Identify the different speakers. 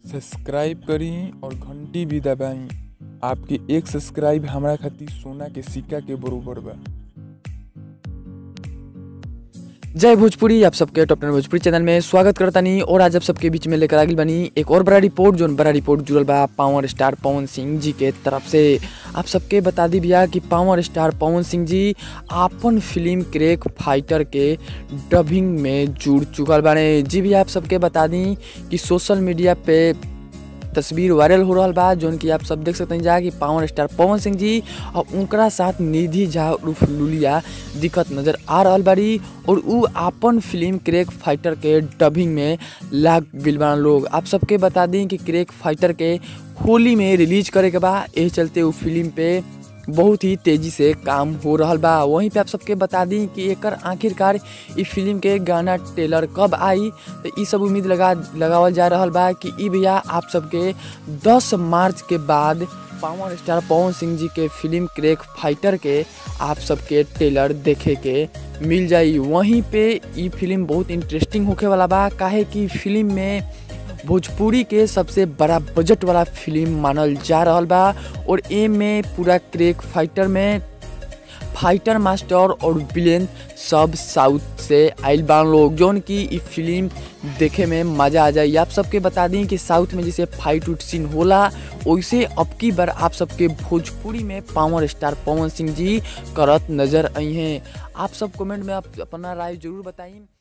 Speaker 1: subscribe करी और घंटी भी दबाई आपके एक सब्सक्राइब हमरा खातिर सोना के सिक्का के बरोबर बा
Speaker 2: जय भोजपुरी आप सबके टॉप टेन भोजपुरी चैनल में स्वागत करतानी और आज आप सबके बीच में लेकर आगिल बनी एक और बड़ा रिपोर्ट जोन बड़ा रिपोर्ट जुड़ल बा पावर स्टार पवन सिंह जी के तरफ से आप सबके बता दी भैया कि पावर स्टार पवन सिंह जी आपन फिल्म क्रेक फाइटर के डबिंग में जुड़ चुकल बाने जी भैया आप सबके बता दी कि सोशल मीडिया पे तस्वीर वायरल हो रहा बा जौन कि आप सब देख सकते हैं जा कि पावर स्टार पवन सिंह जी और उनकरा साथ निधि झा उर्फ लुलिया दिखत नजर आ रहा बाड़ी और उ आपन फिल्म क्रेक फाइटर के डबिंग में लाग गइल बा लोग आप सबके बता दी कि क्रेक फाइटर के होली में रिलीज करे के बा एही चलते उ फिल्म पे बहुत ही तेजी से काम हो रहा बा वहीं पे आप सबके बता दी कि एकर आखिरकार ई फिल्म के गाना टेलर कब आई तो ई सब उम्मीद लगा लगावल जा रहा बा कि ई भैया आप सबके 10 मार्च के बाद पावर स्टार पवन सिंह जी के फिल्म क्रेक फाइटर के आप सबके टेलर देखे के मिल जाई वहीं पे ई फिल्म बहुत इंटरेस्टिंग होखे वाला बा काहे कि फिल्म में भोजपुरी के सबसे बड़ा बजट वाला फिल्म मानल जा रहा बा और ए में पूरा क्रेक फाइटर में फाइटर मास्टर और विलेन सब साउथ से आइल बान लोग जौन की ई फिल्म देखे में मज़ा आ जाए आप सबके बता दी कि साउथ में जैसे फाइट उट सीन होला वैसे अब की बार आप सबके भोजपुरी में पावर स्टार पवन सिंह जी करत नजर आई हैं आप सब कमेंट में आप अपना राय जरूर बताइए